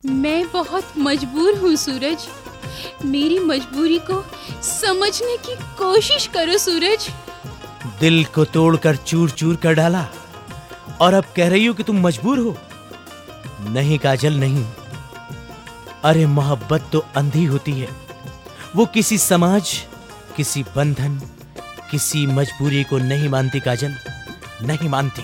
मैं बहुत मजबूर हूँ सूरज मेरी मजबूरी को समझने की कोशिश करो सूरज दिल को तोड़कर चूर चूर कर डाला और अब कह रही हो कि तुम मजबूर हो नहीं काजल नहीं अरे मोहब्बत तो अंधी होती है वो किसी समाज किसी बंधन किसी मजबूरी को नहीं मानती काजल नहीं मानती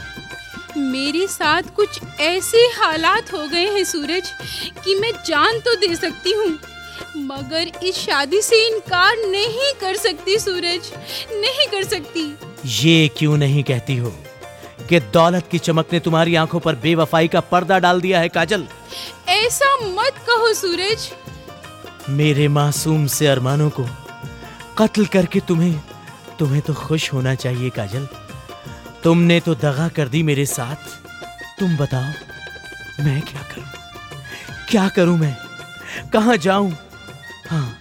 मेरे साथ कुछ ऐसे हालात हो गए हैं सूरज कि मैं जान तो दे सकती हूँ मगर इस शादी से इनकार नहीं कर सकती सूरज नहीं कर सकती ये क्यों नहीं कहती हो कि दौलत की चमक ने तुम्हारी आंखों पर बेवफाई का पर्दा डाल दिया है काजल ऐसा मत कहो सूरज मेरे मासूम से अरमानों को कत्ल करके तुम्हें तुम्हें तो खुश होना चाहिए काजल तुमने तो दगा कर दी मेरे साथ तुम बताओ मैं क्या करूं क्या करूं मैं कहां जाऊं हाँ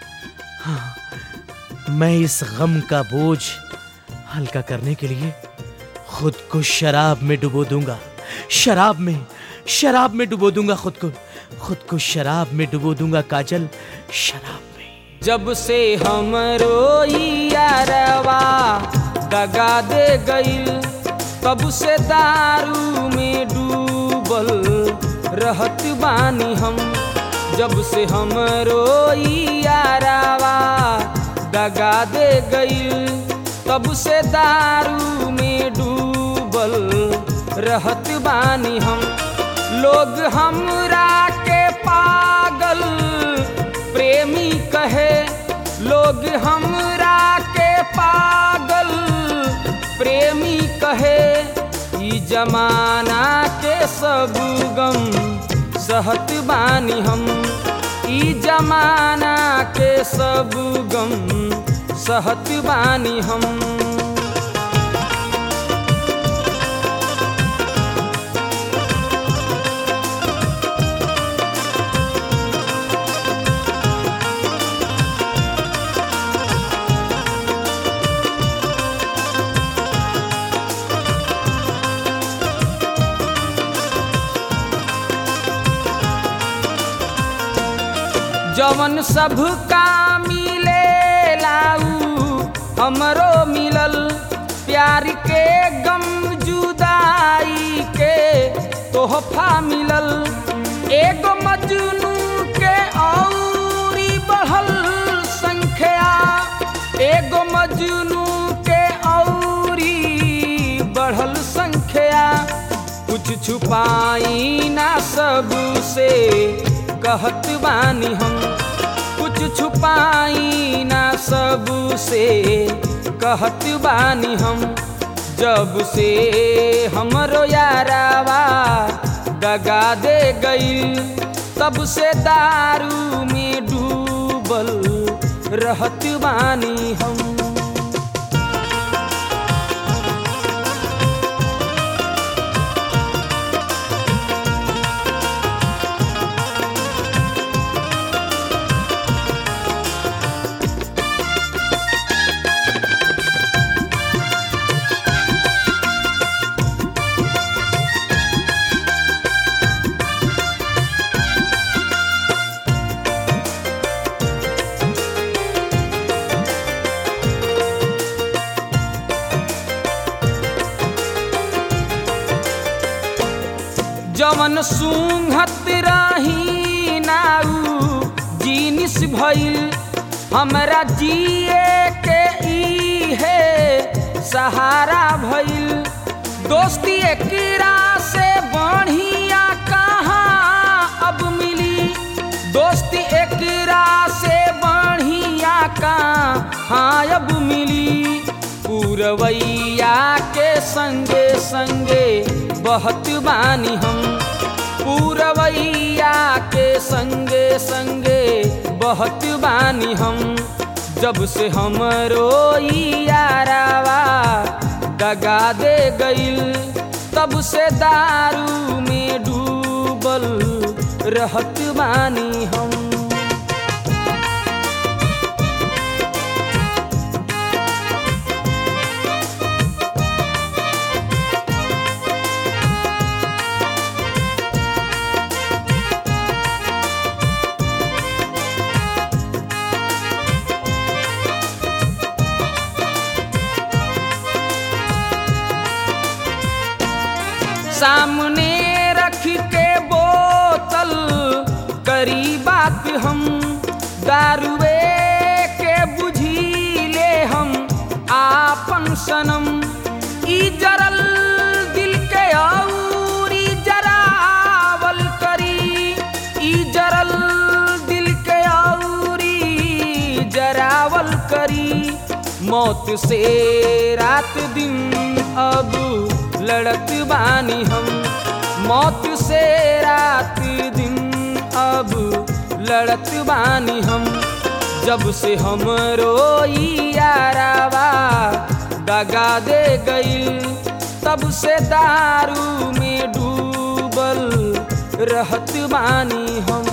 हाँ मैं इस गम का बोझ हल्का करने के लिए खुद को शराब में डुबो दूंगा शराब में शराब में डुबो दूंगा खुद को खुद को शराब में डुबो दूंगा काजल शराब में जब से हमरो यारवा दगा दे गईल तब से दारू में डूबल रहत बानी हम जब से हमरो यारवा दगा दे गईल तब से दारू में डूबल रहत बानी हम लोग हमरा के पागल प्रेमी कहे लोग हमरा के पागल प्रेमी कहे ई जमाना के सब गम सहत बानी हम ई जमाना के सब गम सहत बानी हम जवन सब का मिले लाऊ हमरो मिलल प्यार के गम जुदाई के तोहफा मिलल एगो मजनू के औरी बढ़ल संख्या एगो मजनू के औरी बढ़ल संख्या कुछ छुपाई ना सबसे कहत बानी हम कुछ छुपाई ना सबसे कहत बानी हम जब से हमरो यारावा दगा दे गईल तब से दारू में डूबल रहत बानी हम जवन सूंघत रही नाऊ जीनिस भइल हमरा जिए के ई है सहारा भइल दोस्ती एकरा से बढ़िया कहाँ अब मिली दोस्ती एकरा से बढ़िया कहाँ अब मिली पूरवैया के संगे संगे बहत बानी हम पूरवैया के संगे संगे बहत बानी हम जब से हमरो यारावा दगा दे गईल तब से दारू में डूबल रहत बानी हम बात हम दारुए के बुझीले हम आपन सनम ई जरल दिल के औरी जरावल करी ई जरल दिल के औरी जरावल करी मौत से रात दिन अब लड़त बानी हम मौत से रात दिन अब लड़त बानी हम जब से हम रोई यारावा दगा दे गईल तब से दारू में डूबल रहत बानी हम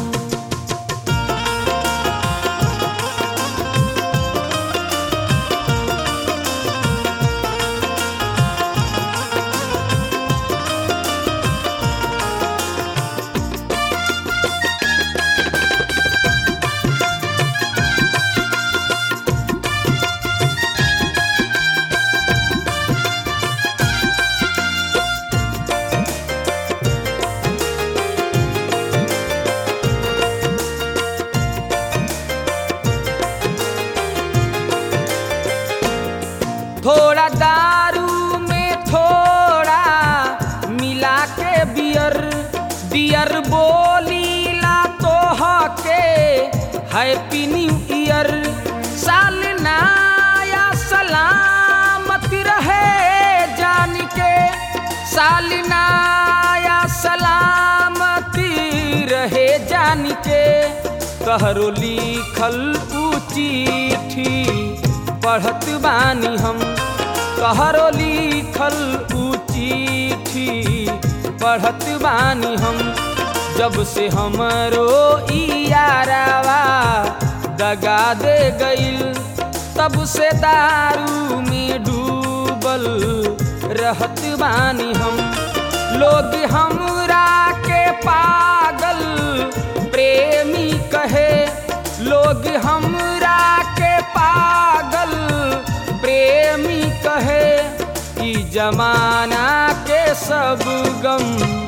थोड़ा दारू में थोड़ा मिला के बियर बियर बोलीला तो हके हैप्पी न्यू ईयर साल नया सलामत रहे जान के साल नया सलामती रहे जान के कहरो लिखल ऊ चिट्ठी पढ़त बानी हम कहरो लिखल ऊ चिट्ठी पढ़त बानी हम जब से हमरो ई यारावा दगा दे गईल तब से दारू में डूबल रहत बानी हम लोग हमरा के पागल प्रेमी कहे लोग हमरा के पागल प्रेमी कहे ई जमाना के सब गम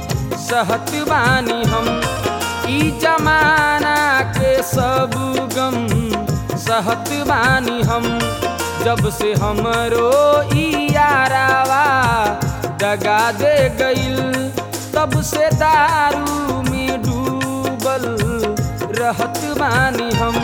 सहत बानी हम ई जमाना के सब गम सहत बानी हम जब से हमरो ई यारावा दगा दे गईल तब से दारू में डूबल रहत बानी हम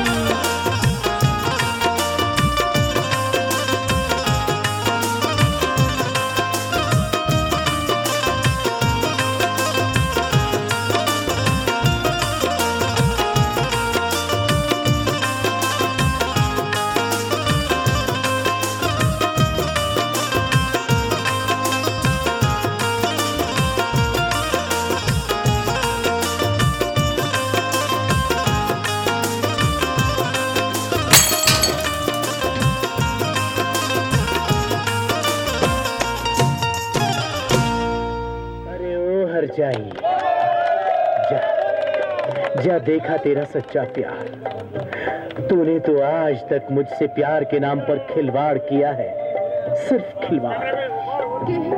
अरे ओ हर जाई जा जा देखा तेरा सच्चा प्यार तूने तो आज तक मुझसे प्यार के नाम पर खिलवाड़ किया है सिर्फ खिलवाड़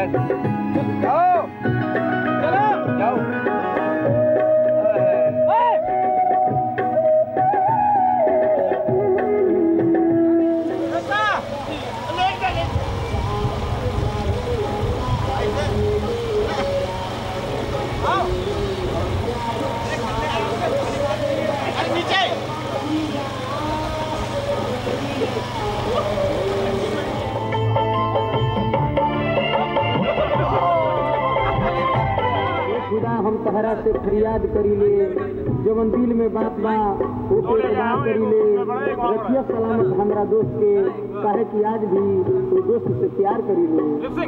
खुदा हम तहरा से फरियाद करीले जवन दिल में बात बा ओके खुदा करीले रखिया सलामत हमरा दोस्त के काहे कि आज भी वो दोस्त से प्यार करीले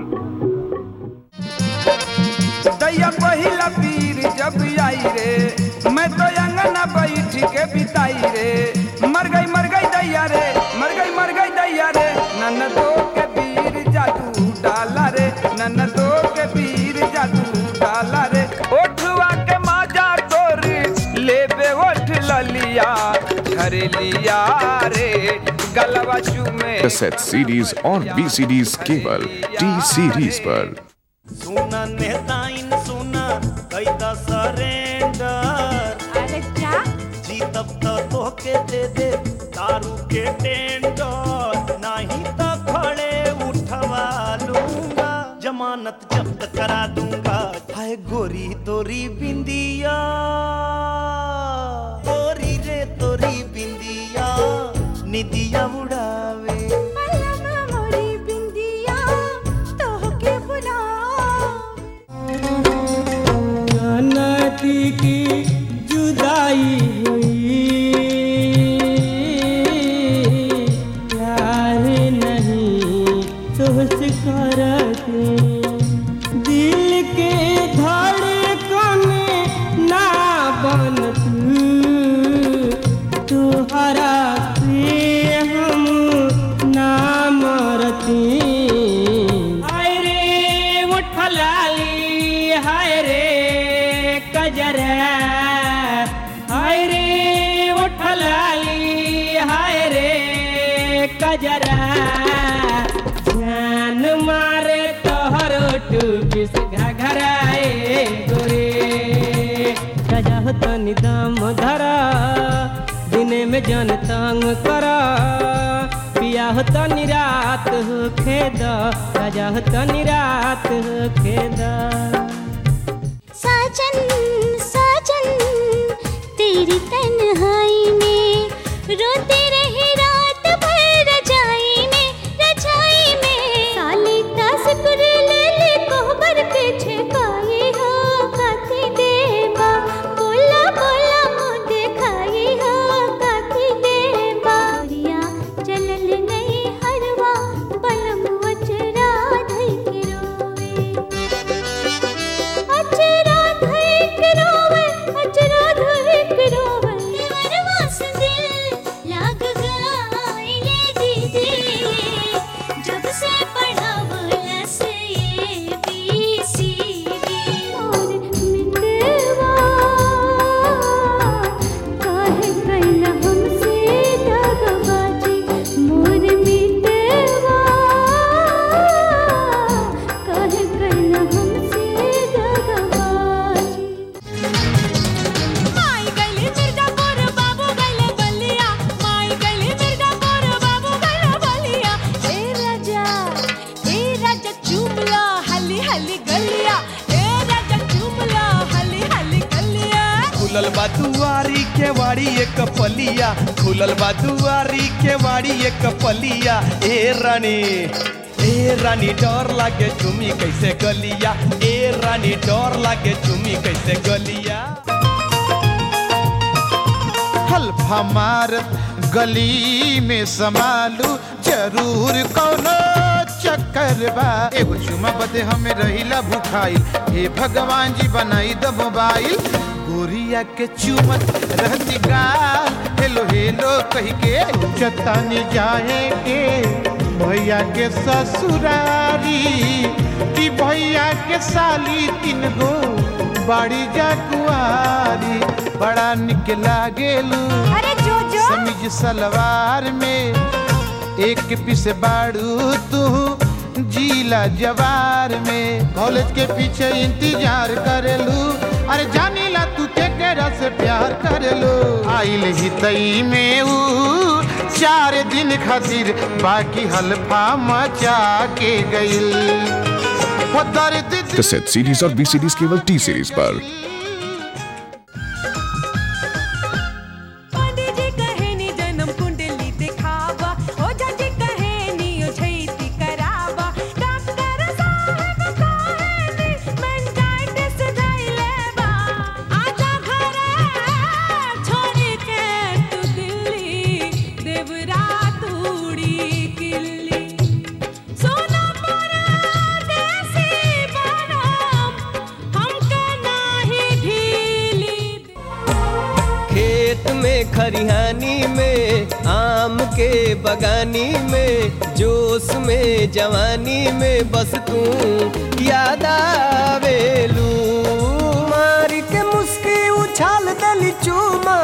दैया पहिला पीर जब आई रे मैं तो अंगना बैठ के बिताई रे मर गई मर गई दैया रे मर गई मर गई दैया रे नन दो के पीर जादू डाला रे नन दो के पीर जादू डाला रे ओठवा के माजा तोरी लेबे ओठ ललिया झरेलिया रे गलवा चूमे कैसेट सीडीज और वीसीडीज केवल टी सीरीज पर सुना नेताइन सुना कैदा सरेंडर अरे क्या जीत के टेंडर नहीं तो खड़े उठवा लूंगा जमानत जब्त करा दूंगा हाय गोरी तोरी बिंदिया तोरी रे तोरी बिंदिया निदिया उड़ावे नदी की जुदाई हुई प्यार नहीं सोच करते दिल के धड़कन ना बन तुहरा से हम ना मरती हाय रे उठलाली हाय रे कजरा हाय रे उठलाली हाय रे कजरा जान मारे तोहर टूपिस घघराए गोरे सजा तनी दम धरा दिने में जन तंग करा पिया हो तनी रात हो खेद सजा हो तनी रात हो खेद साजन साजन तेरी तन्हाई में रोते रहे रात भर रजाई में रजाई में साले का सिकुर ले ले कोहबर पीछे पाए हो काती देबा बोला बोला मुँह दिखाई हो काती देबा रिया चलल नहीं हरवा बलम अचरा धई के रोवे अचरा धइक रोवे अचरा धइक रोवे देवरवा से दिल लाग गइले दीदी जब से पढ़ावला से ये बीसीडी और मिटवा काहे कैला हमसे दगबाजी मोर मिटवा काहे कैला हमसे दगबाजी माई गली मिर्जापुर बाबू गले बलिया माई गली मिर्जापुर बाबू गले बलिया ए राजा ए राजा चुमला हली हली गलिया ए राजा चुमला हली हली गलिया खुलल बा दुआरी के वाड़ी एक पलिया खुलल बा दुआरी के वाड़ी एक पलिया ए रानी ए रानी डर लागे चुमी कैसे गलिया ए रानी डर लागे चुमी कैसे गलिया हल्फा मारत गली में समालू जरूर कौनो चक्कर बा एगो चुमा बदे हमें रहिला भुखाइल हे भगवान जी बनाई द मोबाइल गोरिया के चुमत रहती गाल हेलो हेलो कही के चतानी जाए के भैया के ससुरारी कि भैया के साली तीन गो बाड़ी जा कुआरी बड़ा निक लागेलू अरे जो जो समीज सलवार में एक पीस बाड़ू तू जीला जवार में कॉलेज के पीछे इंतजार करेलू अरे जानीला तू के केरा से प्यार करेलू आइल ही तई में ऊ चार दिन खातिर बाकी हल्फा मचा के गइल वो दर्द दिल कैसेट सीडीज और वीसीडीज केवल टी सीरीज पर पंडित जी कहे नी जन्म कुंडली दिखावा ओ जजी कहे नी ओ छैती करावा डॉक्टर साहब कहे नी मेंटाइटिस धइले बा आजा घरे छोड़ के तू दिल्ली देवरा तूड़ी किल्ली सोना परदेसी बनम हमके नाही ढीली खेत में खरिहानी में आम के बगानी में जोश में जवानी में बस तू याद आवेलू मार के मुस्की उछाल दली चूमा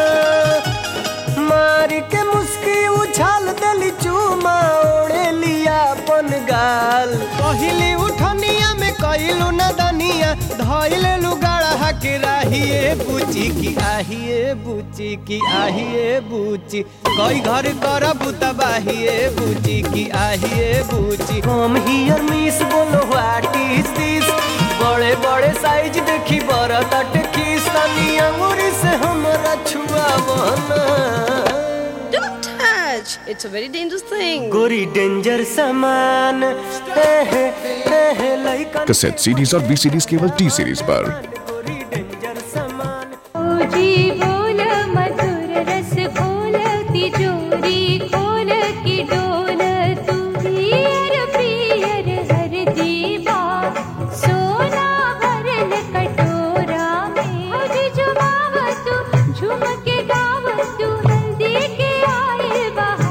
मार के मुस्की उछाल दली चूमा ओढ़े लिया अपन गाल पहली उठनिया में कइलू न दनिया धइले लुगाड़ा के राहिए बुची की आहिए बुची की आहिए बुची कई घर करब तबाहिए बुची की आहिए बुची हम हियर मिस बोलो व्हाट इज दिस बड़े बड़े साइज देखी बड़ा तट किस तनी अंगूरी से हमरा छुआ बना Don't touch. It's a very dangerous thing. गोरी डेंजर सामान हे हे हे हे लइकन कैसेट सीडीज और वीसीडीज केवल टी सीरीज पर गोरी डेंजर सामान जी बोल मधुर रस खोल तिजोरी खोल की डोल तू पियर पियर हर दीवा सोना भरल कटोरा में आज जुमाव तू झूम के गाव तू हल्दी के आए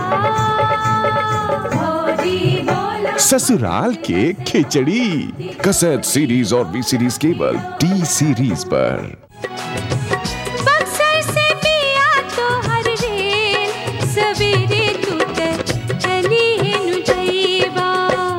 बहार भौजी बोल ससुराल के खिचड़ी कैसेट सीडीज और वीसीडीज केवल टी सीरीज पर बक्सर से पिया तो हर रेल सवेरे तू तक चली नु जईबा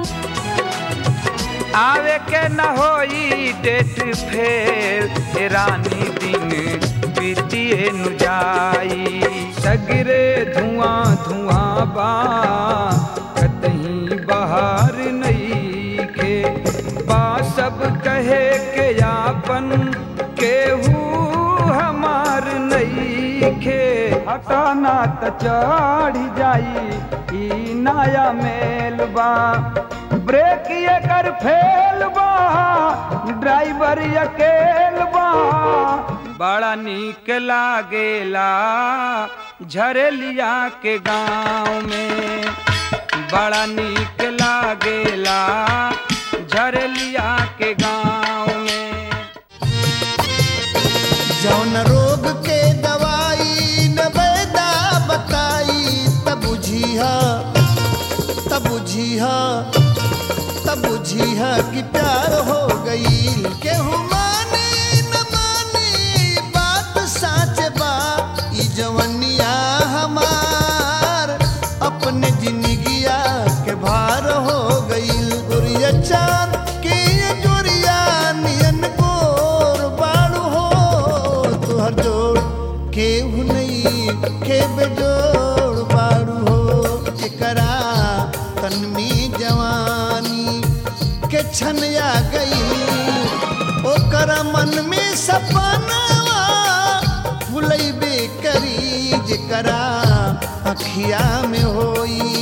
आवे के न होई डेट फेल ए रानी दिन बीतिए नु जाई सगरे धुआं धुआं बा कतहीं बाहर नहीं के बा सब कहे के यापन केहू हमार नहीं खे हटाना त चढ़ जाई ई नया मेल बा ब्रेक ये कर फेल बा ड्राइवर अकेल बा बड़ा नीक लागेला झरेलिया के गांव में बड़ा नीक लागेला झरेलिया के गांव में जौन रोग के दवाई न बैदा बताई तब बुझिया तब बुझिया तब बुझिया कि प्यार हो गई केहू माने न माने बात साच बा ई जवनिया हमार अपने जिंदगिया के भार हो गई गुरिया चांद के ये जोरिया नियन गोर बाड़ू हो तुहर जोड़ केहू नहीं के बेजोड़ बाड़ू हो एकरा तन में जवानी के छनया गई ओकरा मन में सपनावा फुलैबे करी जेकरा अखिया में होई